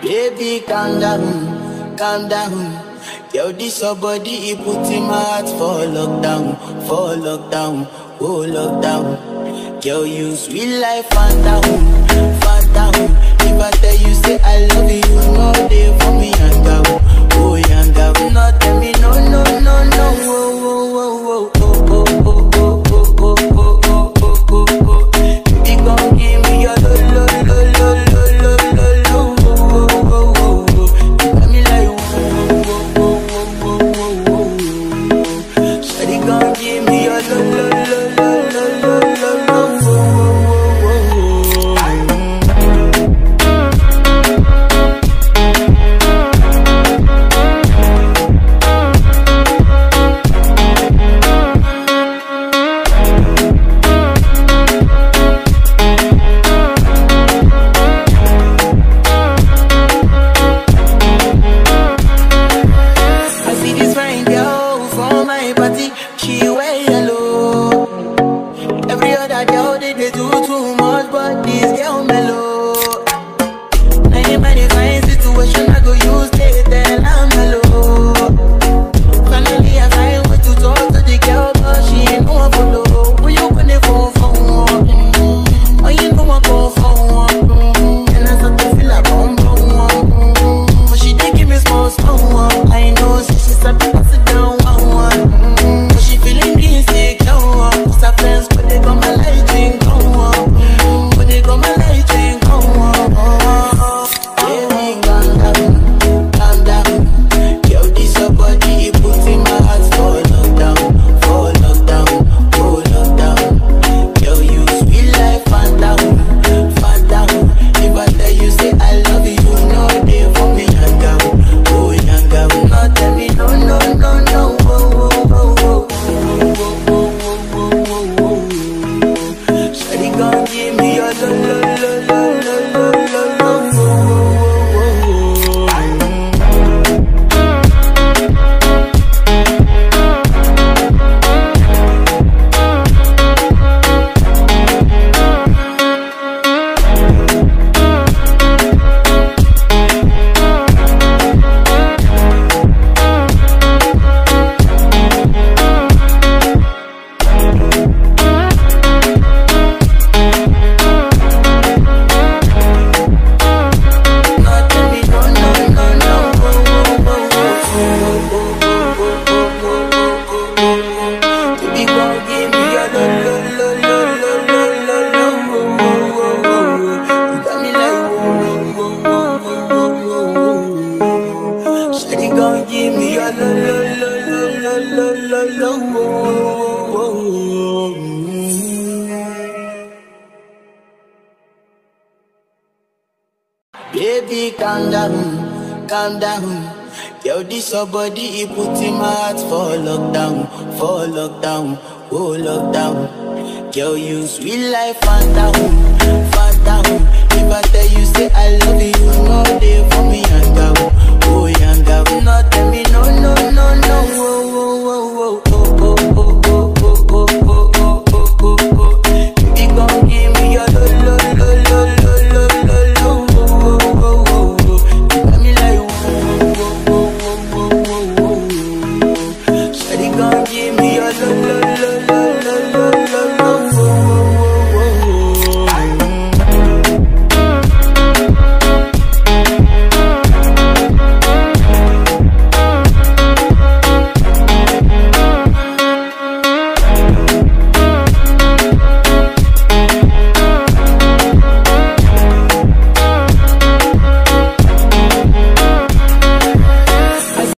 Baby, calm down, calm down. Yo, this your body, it put in my heart for lockdown, for lockdown, oh lockdown. Yo, you sweet life, phantom, phantom. If I tell you, say I love you, you know they for me, yanga, oh yanga. No, tell me, no, no, no, no, oh, oh, oh, oh, oh, oh, oh, oh, oh, oh, oh, oh, oh, oh. Baby, gon' give me your lo, lo, lo, lo, lo, lo, lo, lo, oh, oh, oh, oh, oh. You got me like, oh, oh, oh, oh, oh, oh, oh, oh. Shawty gon' give me your lo, lo, lo, lo, lo, lo, lo, lo, oh, oh, oh, oh, oh. I see this fine girl from my party, she wear yellow. Every other girl they, they do too much, but this girl mellow. Now in my fine situation, I go use they tell I'm mellow. Finally I find way to talk to the girl, but she ain't no one follow. When you gonna phone for one? Mm-hmm. Oh, you know I go for one. Mm-hmm. And I start to feel like bum bum one. Mm-hmm. But she did give me small small one. I know, so she start to pass it down one one. Mm-hmm. But she feeling insecure. one. Cause her friends, but they got my light ring go on. Mm-hmm. But they got my light ring go on. Baby, calm down, calm down. Yo, this your body, it puts in my heart for lockdown, for lockdown, for lockdown. Yo, you sweet life, phantom, phantom. If I tell you, say I love you, you know they for me, yanga, oh yanga. No, tell me, no, no, no, no, oh, oh, oh, oh, oh, oh, oh, oh, oh, oh. Shawty gon' give me your lo, lo, lo, lo, lo, lo, lo, lo, oh, oh, oh, oh, oh. Give me your lo lo lo lo lo lo lo lo oh, oh, oh, oh. Baby, calm down, calm down. Yo, this your body, it put in my heart for lockdown, for lockdown, oh lockdown. Yo, you sweet life, phantom, phantom. If I tell you, say I love you, you know